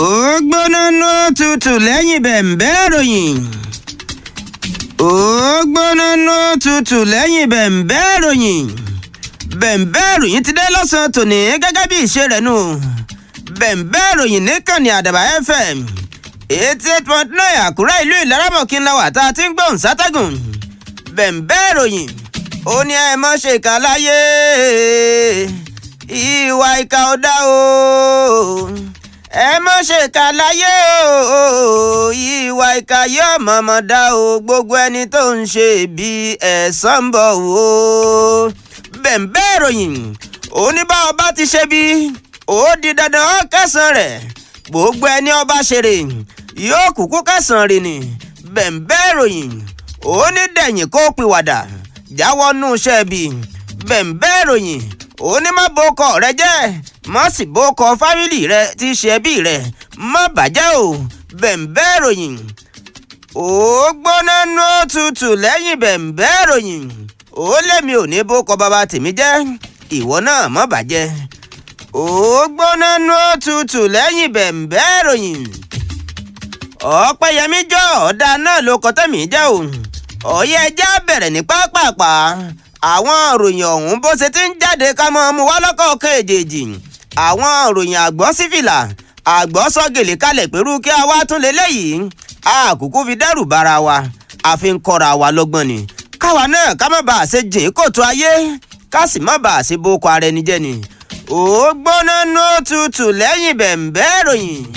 ó gbóná nú tutù lẹ́yìn bẹ̀m̀bẹ́ ìròyìn. ó gbóná nú tutù lẹ́yìn bẹ̀m̀bẹ́ ìròyìn. bẹ̀m̀bẹ́ ìròyìn ti dé lọ́sàn-án tòní gẹ́gẹ́ bí ìṣe rẹ̀ nù. bẹ̀m̀bẹ́ ìròyìn níkànnì àdàbà fm eighty eight point nine àkúrẹ́ ìlú ìlaramọ̀kín la wà tá a ti ń gbóhùn sátẹ́gùn. bẹ̀m̀bẹ́ ìròyìn ó ní ẹ mọ́ ṣe kà láyé ìwà ìkà ò dá o ẹ mọ́ ṣe kà láyé o ìwà ìkà yóò mọ̀mọ́ dá o gbogbo ẹni tó ń ṣe bí ẹ̀san ń bọ̀ o bẹ̀m̀bẹ́ ìròyìn ó ní bá ọba ti ṣe bí ó di dandan ó kẹsàn-án rẹ̀ gbogbo ẹni ọba ṣeré yóò kúkú kẹsàn-án rẹ̀ ni bẹ̀m̀bẹ́ ìròyìn ó ní dẹ̀yìn kó pìwàdà jáwọ́ nù iṣẹ́ bí bẹ̀m̀bẹ́ ìròyìn ó ní má bókọ rẹ jẹ́ má sì bókọ fámìlì rẹ tí í ṣe ẹbí rẹ má bàjẹ́ o bẹ̀m̀bẹ́ ìròyìn ó gbóná nú tutù lẹ́yìn bẹ̀m̀bẹ́ ìròyìn ó lémi ò ní bókọ bàbá tèmi jẹ́ ìwọ náà má bàjẹ́ ó gbóná nú tutù lẹ́yìn bẹ̀m̀bẹ́ ìròyìn ọ̀pẹ̀yẹmí jọ ọ̀dà náà ló kọ́ tẹ̀mí jẹ́ o ọ̀yẹ́ ẹja bẹ̀rẹ̀ ní pápápá àwọn òròyìn ọ̀hún bó ṣe ti ń jáde ká mọ́ mu wá lọ́kọ̀ọ̀kan èjèèjì àwọn òròyìn àgbọ̀ sífìlà àgbọ̀ sọ́gèlè kalẹ̀ pẹ̀lú kí a wá tún lélẹ́yìí àkókò fi dẹ́rù bara wa àfi ń kọ́ra wa lọ́gbọ́n ni káwa náà ká má bàa ṣe jìn kòtò ayé ká sì má bàa ṣe boko ara ẹni jẹ́ ni ó gbóná nú tutù lẹ́yìn bẹ̀m̀bẹ́ ìròyìn.